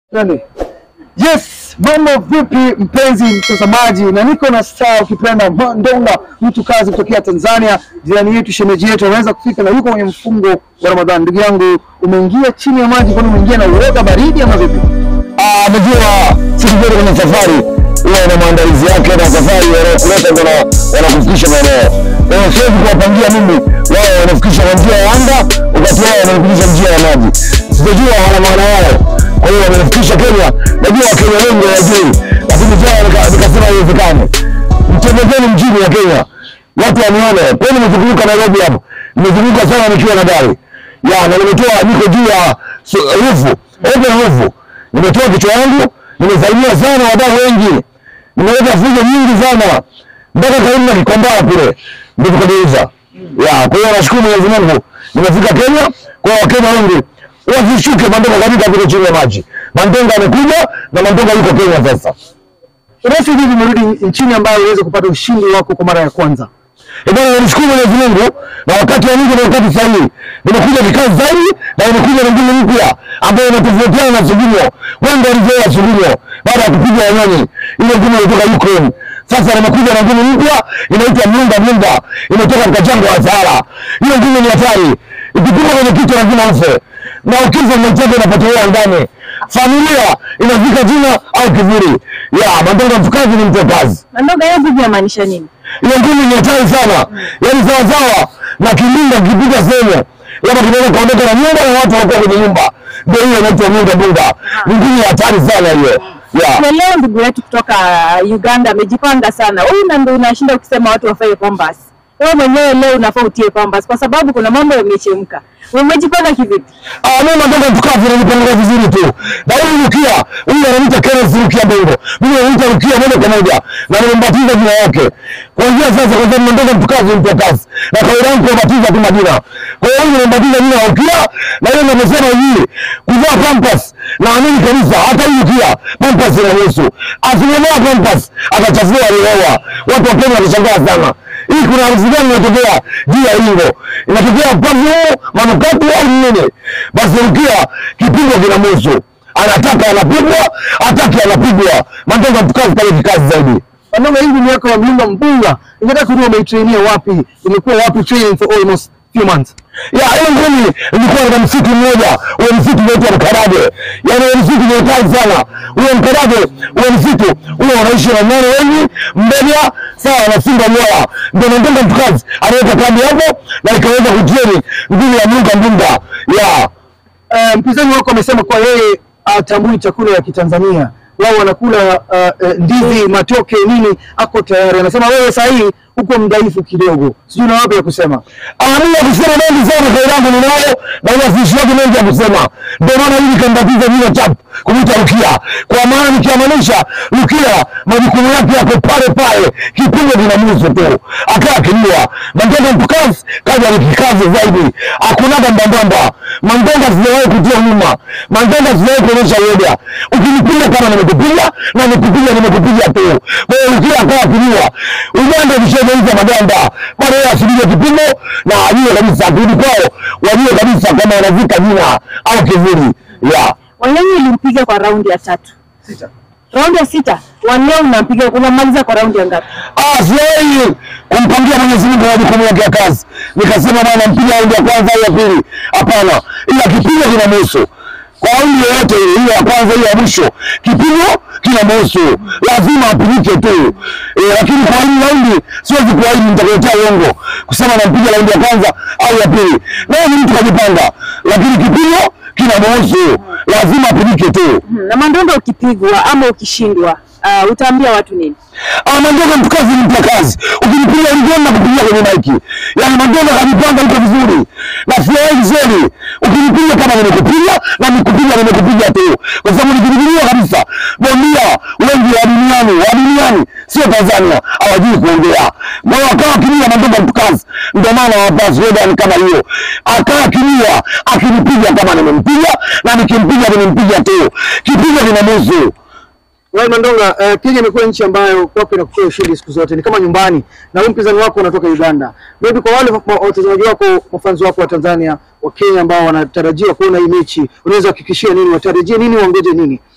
Nani? Yes, mambo vipi mpenzi mtazamaji, na niko na star ukipenda Mandonga, mtu kazi kutokea Tanzania, jirani yetu, shemeji yetu, anaweza kufika na yuko kwenye mfungo wa Ramadhani. Ndugu yangu, umeingia chini ya maji, kwani umeingia na uoga baridi ama vipi? Ah, Unajua siku zote kwenye safari huwa ina maandalizi yake, na safari wanaokuleta ndo wana- wanakufikisha maeneo. Kwa hiyo siwezi kuwapangia mimi, wao wanafikisha kwa njia ya anga, wakati wao wanafikisha njia ya maji. Sijajua wana maana yao, kwa hiyo wamenifikisha Kenya. Najua Wakenya wengi hawajui, lakini jana nika- nikasema haiwezekani. Mtembezeni mjini ya Kenya, watu wanione. Kwa hiyo nimezunguka Nairobi hapo, nimezunguka sana nikiwa na gari ya na nimetoa, niko juu ya su- rufu, open rufu nimetoa kichwa yangu, nimesalimia sana wadau wengi, nimeleta fujo nyingi sana mpaka karibu na Kikomba kule ndio tukageuza. Ya, kwa hiyo nashukuru Mwenyezi Mungu nimefika Kenya. Kwa hiyo Wakenya wengi wasishuke Mandonga katika vile chini ya maji. Mandonga amekuja na Mandonga yuko Kenya sasa. Unahisi vipi umerudi nchini ambayo uweze kupata ushindi wako kwa mara ya kwanza? Eh, bwana namshukuru Mwenyezi Mungu na wakati wa Mungu ni wakati sahihi. Nimekuja kikazi zaidi na nimekuja na mbinu mpya ambayo inatofautiana na Sugunyo. Wengi walizoea Sugunyo baada ya kupiga wanyonyi. Ile ngumi ilitoka Ukraine. Sasa nimekuja na ngumi mpya inaitwa Mlunda Mlunda. Imetoka katika jangwa la Sahara. Hiyo ngumi ni hatari. Ikipigwa kwenye kichwa lazima ufe. Na ukifa mwenchako inapotelea ndani. Familia inafika jina au kivuli. Ya, Mandonga mtukazi ni mtu wa kazi Mandonga hiyo vipi yamaanisha nini? ile ngumi ni hatari sana, yaani sawasawa na kilinda kipiga sehemu labda kinaweza kaondoka na nyumba na watu wanakuwa kwenye nyumba, ndio hiyo inaitwa Mlunda Mlunda. Ni ngumi ya hatari sana hiyo yeah. Na leo ndugu yetu kutoka Uganda amejipanga sana. Huyu na ndio unashinda ukisema watu wafae pambas. Wewe mwenyewe leo unafaa utie pambas kwa sababu kuna mambo yamechemka. Umejipanga kivipi? Ah, mimi Mandonga mtukazi najipanga vizuri tu. Na huyu Rukia, huyu ananiita Kenneth Rukia Bongo. Mimi ananiita Rukia moja kwa moja. Na nimembatiza jina yake. Kuanzia sasa kwa sababu Mandonga mtukazi ni mtu wa kazi. Na kawaida yangu kubatiza tu majina. Kwa hiyo huyu nimembatiza jina la Rukia na yeye amesema hivi, kuvaa pampers. Naamini kabisa hata huyu Rukia pampers inahusu. Asilimia pampers atachafua alioa. Watu wa Kenya watashangaa sana. Hii kuna harufu gani inatokea juu ya lingo? Inatokea perfume, manukato au nini? Basi Rukia kipigo kinamhusu. Anataka anapigwa, hataki anapigwa. Mandonga mtukazi pale kikazi zaidi. Mandonga, hii ngumi yako ya Mlunda Mlunda, ningetaka kujua umeitrainia wapi? Imekuwa wapi training for almost few months? Ya, ile ngumi ilikuwa katika msitu mmoja, ule msitu unaitwa Mkarage. Yaani ule msitu ni hatari sana. Ule Mkarage, ule msitu, ule wanaishi na nyani wengi, mbega, sawa na simba moya. Ndio Mandonga mtukazi aliweka kambi hapo na ikaweza kutreni ngumi ya Mlunda Mlunda. Ya, Eh, mpinzani wako amesema kwa yeye atambui chakula ya Kitanzania, wao wanakula uh, uh, ndizi, matoke, nini, ako tayari. Anasema wewe saa hii uko mdhaifu kidogo, sijui na wapi ya kusema. Mimi ya kusema mengi sana kwa yangu ninayo na wasishi wake mengi ya kusema. Ndio maana hivi kambatiza jina chap kumita Rukia. Kwa maana nikiamanisha Rukia majukumu yake yako pale pale, kipimo kinamhusu tu. Akaa kiliwa. Mandonga mtukazi kaja ni kikazi zaidi. Hakunaga mbambamba. Mandonga sijawahi kutia nyuma. Mandonga sijawahi kuonyesha uoga. Ukinipiga kama nimekupiga na nikupiga nimekupiga tu. Kwa hiyo Rukia akawa kiliwa. Uganda ukishageuza maganda bado yeye asubiri kipimo na ajue kabisa akirudi kwao wajue kabisa kama wanavika jina au kivuli ya Wanyonyi ulimpiga kwa raundi ya tatu. Sita. Raundi ya sita. Wanleo unampiga unamaliza kwa raundi ya ngapi? Ah, siwahi kumpangia Mwenyezi Mungu majukumu yake ya kazi. Nikasema bwana, mpiga raundi ya kwanza au ya pili? Hapana, ila kipimo kinamhusu kwa raundi yoyote ile, hiyo ya kwanza, hiyo ya mwisho, kipimo kinamhusu, lazima apigike tu e, lakini kwa hii raundi siwezi kuahidi nitakuletea uongo kusema nampiga raundi ya kwanza au ya pili. Naye ni mtu kajipanga, lakini kipimo kinamhusu, lazima apigike tu. Hmm, Na Mandonga ukipigwa ama ukishindwa, uh, utaambia watu nini? Ah, Mandonga mtukazi ni mtakazi. Ukinipiga ngoma kupigia kwenye maiki. Yaani Mandonga kajipanga yuko vizuri. Na siwahi vizuri. Ukinipiga kama nimekupiga na nikupiga nimekupiga tu. Kwa sababu nikipigiwa kabisa. Bondia wengi wa duniani, wa duniani sio Tanzania hawajui kuongea. Moyo akawa kilia Mandonga mtukazi. Ndio maana hawapa slogan kama hiyo. Akaa kilia akinipiga kama nimempiga na nikimpiga nimempiga tu. Kipigo kinamhusu. Wewe Mandonga, uh, Kenya imekuwa nchi ambayo kwako inakupea ushindi siku zote, ni kama nyumbani, na huyu mpinzani wako unatoka Uganda. Maybe kwa wale wa- watazamaji wako, mafanzi wako wa Tanzania, wa Kenya ambao wanatarajiwa kuona hii mechi, unaweza kuhakikishia nini, watarajie nini, waongoje nini?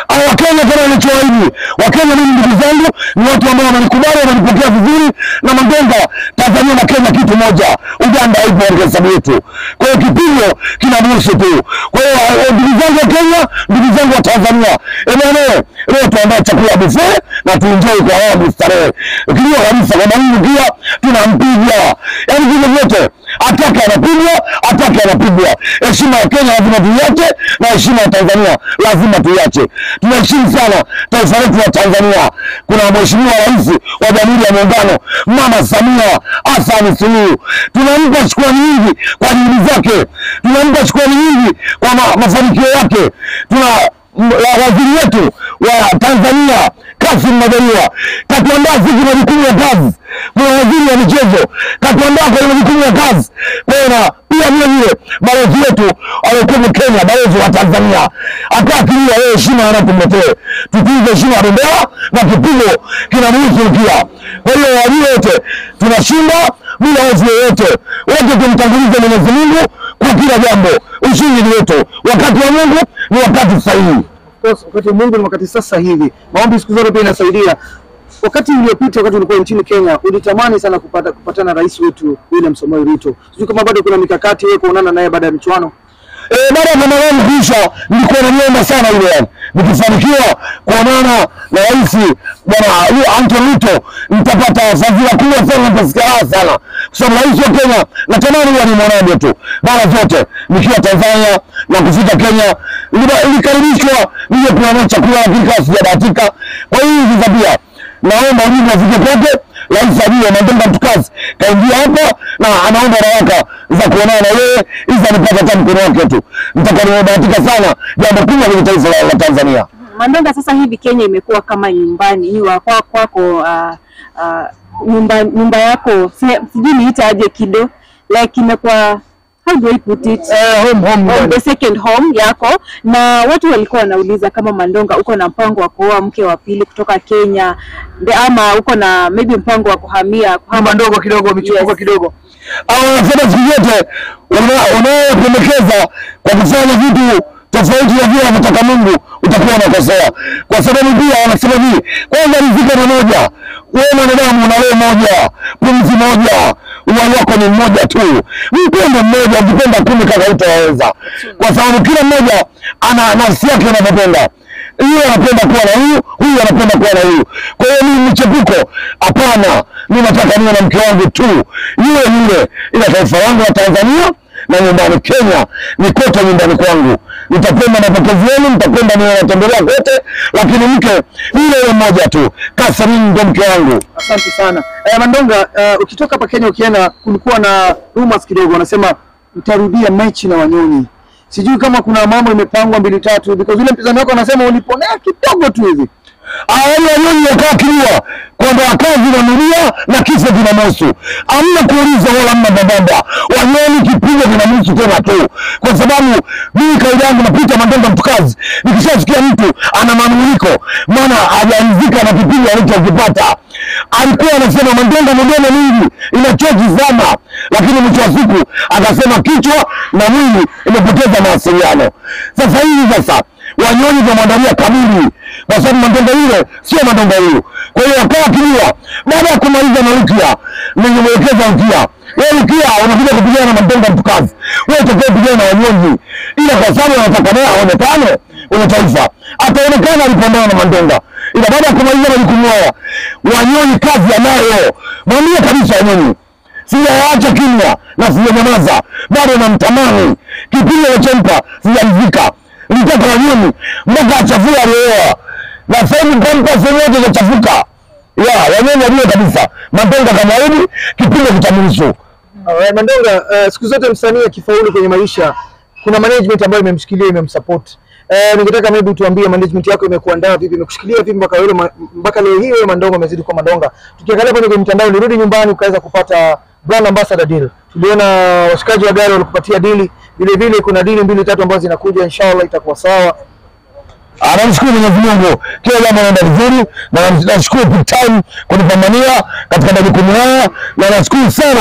au Wakenya kama wanachoahidi. Wakenya mimi ndugu zangu ni watu ambao wananikubali, wananipokea vizuri na Mandonga. Tanzania na Kenya kitu moja, Uganda haipo katika hesabu yetu. Kwa hiyo kipimo kinabusu tu. Kwa hiyo eh, ndugu zangu wa Kenya, ndugu zangu wa Tanzania, eneo leo tuandae chakula buffet na tuenjoy kwa awamu starehe. Kilio kabisa kwa Mungu pia tunampiga, yaani vile vyote atake anapigwa, atake anapigwa. Heshima ya Kenya lazima tuiache na heshima ya Tanzania lazima tuiache. Tunaheshimu sana taifa letu la Tanzania. Kuna mheshimiwa rais wa Jamhuri ya Muungano Mama Samia Hassan Suluhu, tunampa shukrani nyingi kwa juhudi zake, tunampa shukrani nyingi kwa ma, mafanikio yake. Tuna m- wa- waziri wetu wa Tanzania Kassim Majaliwa katuandaa sisi majukumu ya kazi. Kuna waziri wa michezo katuandaa kwenye majukumu ya kazi. Kwa hiyo na pia vile vile balozi wetu aliyekuwa Kenya, balozi wa Tanzania akakilia yeye heshima anatumletee, tutuze heshima ya bendera na kipigo kinamhusu pia. Kwa hiyo wajue wote tunashinda bila hofu yoyote, wote tumtangulize Mwenyezi Mungu kwa kila jambo. Ushindi ni wetu, wakati wa Mungu ni wakati sahihi. course, wakati wa Mungu ni wakati sasa hivi. Maombi siku zote pia inasaidia. Wakati uliopita, wakati ulikuwa nchini Kenya, ulitamani sana kupata kupatana na rais wetu William Samoei Ruto. Sijui kama bado kuna mikakati wewe kuonana naye baada ya michuano. Eh, baada ya mama wangu kuisha, nilikuwa naniomba sana yule yani, nikifanikiwa kuonana na rais bwana huyo Anton Ruto nitapata fadhila kubwa sana, nitasikia raha sana, kwa sababu rais wa Kenya natamani huwa ni mwanaje tu mara zote nikiwa Tanzania na kufika Kenya, niliba- nilikaribishwa nije kuandaa chakula, lakini kama sijabahatika. Kwa hiyo hivi sasa pia naomba ujumbe afike kwake rais ajue Mandonga mtukazi kaingia hapa na anaomba baraka za kuonana na yeye ili anipate hata mkono wake tu. Nitakuwa nimebahatika sana, jambo kubwa kwenye taifa la, la Tanzania. Mandonga, sasa hivi Kenya imekuwa kama nyumbani ni wa kwa- kwako, uh, uh, nyumba nyumba yako si- sijui niita aje kido like imekuwa how do I put it Eh, home home. Oh, yani. the second home yako, na watu walikuwa wanauliza kama Mandonga uko na mpango wa kuoa mke wa pili kutoka Kenya the- ama uko na maybe mpango wa kuhamia kuhama Hama ndogo kidogo, michuano Yes. kidogo. Au wanasema siku zote una- unayependekeza kwa kufanya vitu tofauti na vile anavyotaka Mungu utakuwa unakosea, kwa sababu pia wanasema hivi, kwanza riziki ni moja. Wewe mwanadamu una roho moja, pumzi moja, uhai wako ni mmoja tu. Mpende mmoja, ukipenda kumi kaka utaweza, kwa sababu kila mmoja ana nafsi yake anavyopenda huyu anapenda kuwa na huyu, huyu anapenda kuwa na huyu. Kwa hiyo mimi mchepuko, hapana. Mimi nataka niwe na mke wangu tu, yule yule, ila taifa langu la Tanzania na nyumbani Kenya ni kote nyumbani kwangu. Nitapenda mapokezi yenu, nitapenda niwe natembelea kote, lakini mke yule yule mmoja tu. Catherine ndio mke wangu. Asante sana. Eh, Mandonga, eh, ukitoka hapa Kenya ukienda, kulikuwa na rumors kidogo, wanasema mtarudia mechi na Wanyonyi. Sijui kama kuna mambo imepangwa mbili tatu, because yule mpinzani wako anasema uliponea kidogo tu hivi. Awali wanyonyi wakaa kiua kwamba wakazi wananuria na kifo kinamhusu. Hamna kuuliza wala hamna babamba. Wanyonyi kipigo kinamhusu tena tu, kwa sababu mimi kaida yangu napita Mandonga mtukazi, nikishasikia mtu ana manunguniko, maana hajaridhika na kipigo alichokipata. Alikuwa anasema Mandonga midomo mingi inachoki sana, lakini mwisho wa siku akasema kichwa na mwili imepoteza mawasiliano. Sasa hivi sasa Wanyonyi tunamwandalia kamili kwa sababu Mandonga yule sio Mandonga huyu. Kwa hiyo wakawa kilia baada ya kumaliza na Rukia, ningemwelekeza Rukia, wewe Rukia unakuja kupigana na Mandonga mtukazi, wewe utakuwa kupigana na Wanyonyi, ila kwa sababu anataka naye aonekane kwenye taifa, ataonekana alipambana na Mandonga, ila baada ya kumaliza majukumu haya, Wanyonyi kazi anayo, mwambie kabisa Wanyonyi sijaacha kimya na sijanyamaza, bado namtamani. Kipindi nachompa sijaridhika, nitaka Wanyonyi mpaka achafue alioa, na sasa hivi kampa sehemu yote ikachafuka. Ya Wanyonyi wajue kabisa Mandonga kamwahidi kipindi kitamruhusu. Uh, Mandonga, uh, siku zote msanii akifaulu kwenye maisha kuna management ambayo imemshikilia imemsupport. Uh, ningetaka maybe tuambie management yako imekuandaa vipi, imekushikilia vipi mpaka leo ma- mpaka leo hii wewe Mandonga umezidi kuwa Mandonga. Tukiangalia kwenye kwenye mitandao, ulirudi nyumbani ukaweza kupata brand ambassador deal. Tuliona washikaji wa gari walikupatia dili, vile vile kuna dili mbili tatu ambazo zinakuja, inshallah itakuwa sawa. Anamshukuru Mwenyezi Mungu, kila jambo naenda vizuri, na nashukuru big time kunipambania katika majukumu haya, na nashukuru sana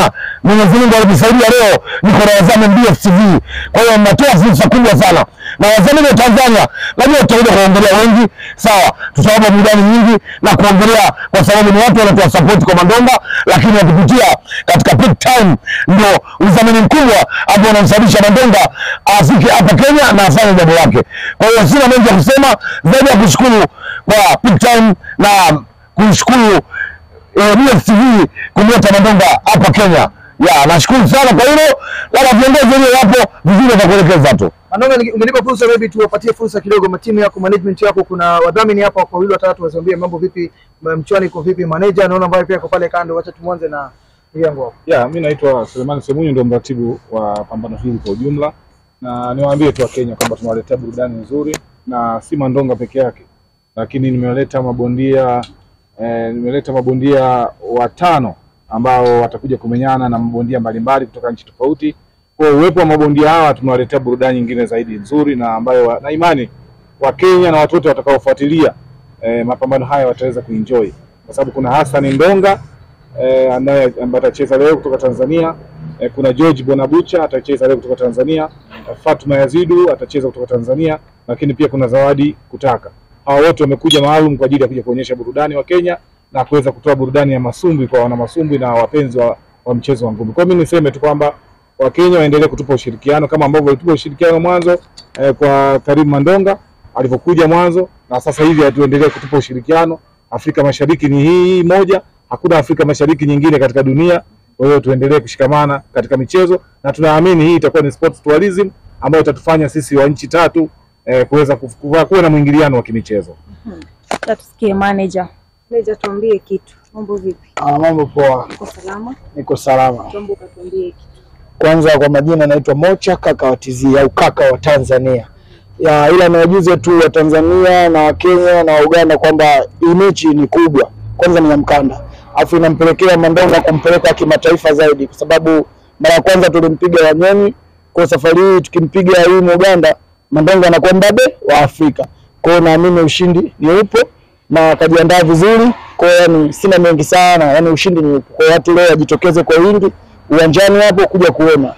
Mwenyezi Mungu alitusaidia leo niko na wadhamini DStv. Kwa hiyo natoa fursa kubwa sana na wadhamini wa Tanzania, najua tutakuja kuongelea wengi, sawa, tutawapa burudani nyingi na kuongelea, kwa sababu ni watu wanatoa support kwa Mandonga, lakini wakipitia katika peak time ndio udhamini mkubwa ambao unamsababisha Mandonga afike hapa Kenya na afanye jambo lake. Kwa hiyo sina mengi ya kusema zaidi ya kushukuru kwa peak time na kushukuru eh, DStv kumleta Mandonga hapa Kenya. Ya, nashukuru sana kwa hilo, labda viongozi wenyewe wapo vizuri watakuelekeza tu. Mandonga, ninge- ungenipa fursa maybe tuwapatie fursa kidogo matimu yako, management yako. Kuna wadhamini hapa kwa wawili watatu, wasiambie mambo vipi, m- mchwani iko vipi, manager naona ambaye pia ako pale kando. Wacha tumwanze na ndugu yangu hapo. Ya, mi naitwa Selemani Semunyu, ndio mratibu wa pambano hili kwa ujumla, na niwaambie tu Wakenya kwamba tunawaletea burudani nzuri na si Mandonga peke yake, lakini nimewaleta mabondia eh, nimeleta mabondia watano ambao watakuja kumenyana na mabondia mbalimbali kutoka nchi tofauti. Kwa hiyo uwepo wa mabondia hawa tumewaletea burudani nyingine zaidi nzuri na ambayo wa- na imani Wakenya na watu wote watakaofuatilia eh, mapambano haya wataweza kuenjoy kwa sababu kuna Hassan Ndonga eh, anaye ambaye atacheza leo kutoka Tanzania. Eh, kuna George Bonabucha atacheza leo kutoka Tanzania. Eh, Fatuma Yazidu atacheza kutoka Tanzania, lakini pia kuna Zawadi Kutaka. Hawa wote wamekuja maalum kwa ajili ya kuja kuonyesha burudani wa Kenya na kuweza kutoa burudani ya masumbwi kwa wana masumbwi na wapenzi wa, wa mchezo wa ngumi. Kwa hiyo mimi niseme tu kwamba Wakenya waendelee kutupa ushirikiano kama ambavyo walitupa ushirikiano mwanzo eh, kwa Karim Mandonga alivyokuja mwanzo, na sasa hivi atuendelee kutupa ushirikiano. Afrika Mashariki ni hii hii moja, hakuna Afrika Mashariki nyingine katika dunia. Kwa hiyo tuendelee kushikamana katika michezo, na tunaamini hii itakuwa ni sports tourism ambayo itatufanya sisi wa nchi tatu eh, kuweza kuf- kuwa kuwa na mwingiliano wa kimichezo. Acha tusikie manager. Manager, tuambie kitu. Mambo vipi? Ah, mambo poa, Uko salama? niko salama. Tuombe ukatuambie kitu. Kwanza kwa majina naitwa Mocha kaka wa TZ au kaka wa Tanzania ya, ila niwajuze tu wa Tanzania na wa Kenya na wa Uganda kwamba hii mechi ni kubwa, kwanza ni ya mkanda, afu inampelekea Mandonga kumpeleka kimataifa zaidi, kwa sababu mara ya kwanza tulimpiga Wanyoni, kwa safari hii tukimpiga huyu Uganda, Mandonga anakuwa mbabe wa Afrika. Kwa hiyo naamini ushindi ni upo na akajiandaa vizuri. Kwa hiyo yani, sina mengi sana, yani ushindi ni upo. Kwa hiyo watu leo wajitokeze kwa wingi uwanjani hapo kuja kuona.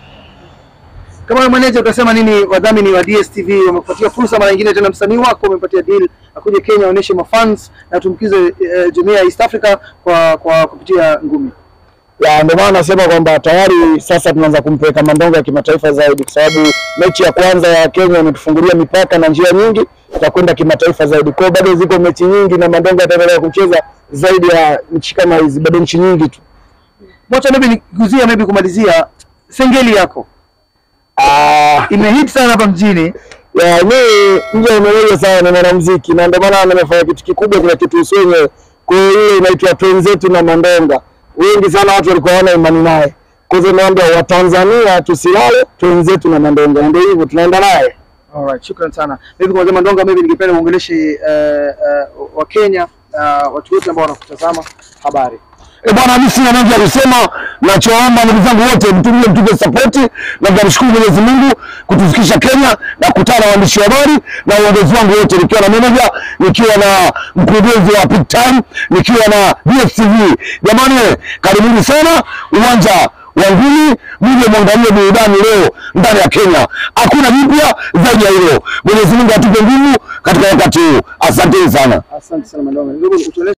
Kama wewe manager utasema nini wadhamini wa DStv wamekupatia fursa mara nyingine tena, msanii wako umempatia deal akuje Kenya aoneshe mafans na tumkize eh, jumuiya ya East Africa kwa kwa kupitia ngumi. ya ndio maana nasema kwamba tayari sasa tunaanza kumpeleka Mandonga ya kimataifa zaidi, kwa sababu mechi ya kwanza ya Kenya imetufungulia mipaka na njia nyingi za kwenda kimataifa zaidi. Kwa hiyo bado ziko mechi nyingi na Mandonga ataendelea kucheza zaidi ya nchi kama hizi, bado nchi nyingi tu. Wacha maybe nikuzia maybe kumalizia sengeli yako Ah, imehit sana hapa mjini. ya mimi nje nimeelewa sana na mwanamuziki na ndio maana nimefanya kitu kikubwa kile kitu usenye. Kwa hiyo ile inaitwa Twenzetu na Mandonga. Wengi sana watu walikuwa hawana imani naye. Kwa hivyo naambia Watanzania tusilale, Twenzetu na Mandonga. Ndio hivyo tunaenda naye. Alright, shukran sana. Maybe kwa Mandonga, maybe ningependa uongeleshe uh, uh, wa Kenya uh, watu wote ambao wanakutazama habari. E bwana, mimi sina mengi ya kusema. Nachoomba ndugu zangu wote, mtumie mtupe sapoti, na tunamshukuru Mwenyezi Mungu kutufikisha Kenya na kukutana na waandishi wa habari na uongozi wangu wote, nikiwa na manager, nikiwa na mkurugenzi wa Peak Time, nikiwa na DStv. Jamani, karibuni sana uwanja wa ngumi, mje mwangalie burudani leo ndani ya Kenya. Hakuna jipya zaidi ya hilo. Mwenyezi Mungu atupe nguvu katika wakati huu. Asanteni sana. Asante sana Mandonga. Ndugu, utueleze